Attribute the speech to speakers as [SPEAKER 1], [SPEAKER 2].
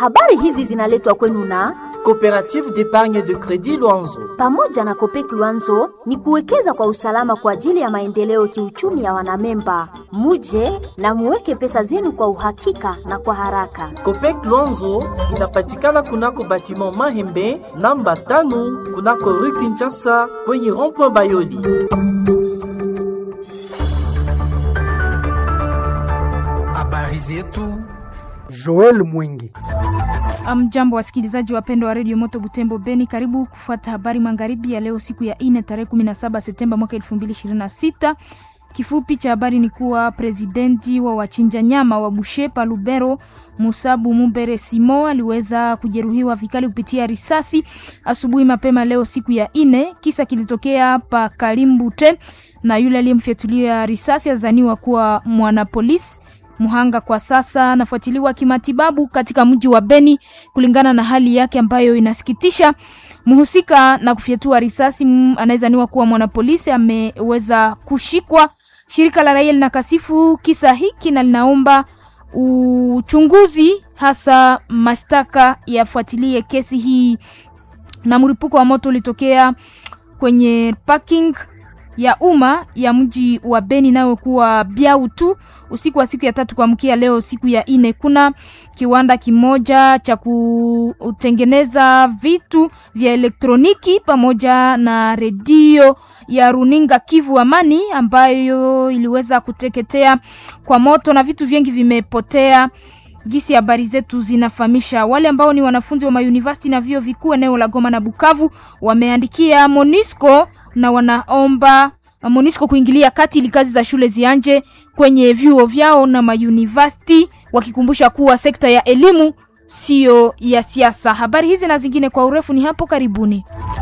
[SPEAKER 1] Habari hizi zinaletwa kwenu na
[SPEAKER 2] Coopérative d'épargne de crédit Luanzo.
[SPEAKER 1] pamoja na Kopek Luanzo ni kuwekeza kwa usalama kwa ajili ya maendeleo kiuchumi ya wanamemba. Muje na muweke pesa zenu kwa uhakika na kwa haraka.
[SPEAKER 2] Copec Luanzo inapatikana kunako batiment Mahembe namba tano kunako rue Kinshasa kwenye rond-point Bayoli.
[SPEAKER 3] Habari zetu
[SPEAKER 4] Joel Mwingi.
[SPEAKER 5] Mjambo wasikilizaji wapendwa wa redio Moto Butembo Beni, karibu kufuata habari magharibi ya leo, siku ya ine tarehe 17 Septemba mwaka 2026. Kifupi cha habari ni kuwa presidenti wa wachinja nyama wa Bushepa Lubero Musabu Mumbere Simo aliweza kujeruhiwa vikali kupitia risasi asubuhi mapema leo siku ya ine. Kisa kilitokea pa Kalimbute na yule aliyemfyatulia risasi azaniwa kuwa mwanapolisi Muhanga kwa sasa anafuatiliwa kimatibabu katika mji wa Beni kulingana na hali yake ambayo inasikitisha. Mhusika na kufyatua risasi mm, anayezaniwa kuwa mwanapolisi ameweza kushikwa. Shirika la raia linakasifu kisa hiki na linaomba uchunguzi, hasa mashtaka yafuatilie kesi hii. Na mlipuko wa moto ulitokea kwenye parking ya umma ya mji wa Beni nayo kuwa Biau tu usiku wa siku ya tatu kuamkia leo siku ya ine. Kuna kiwanda kimoja cha kutengeneza vitu vya elektroniki pamoja na redio ya runinga Kivu Amani ambayo iliweza kuteketea kwa moto na vitu vingi vimepotea. Gisi habari zetu zinafahamisha wale ambao ni wanafunzi wa mauniversity na vyuo vikuu eneo la Goma na Bukavu wameandikia Monisco na wanaomba Monisco kuingilia kati ili kazi za shule zianje kwenye vyuo vyao na mauniversity, wakikumbusha kuwa sekta ya elimu siyo ya siasa. Habari hizi na zingine kwa urefu ni hapo karibuni.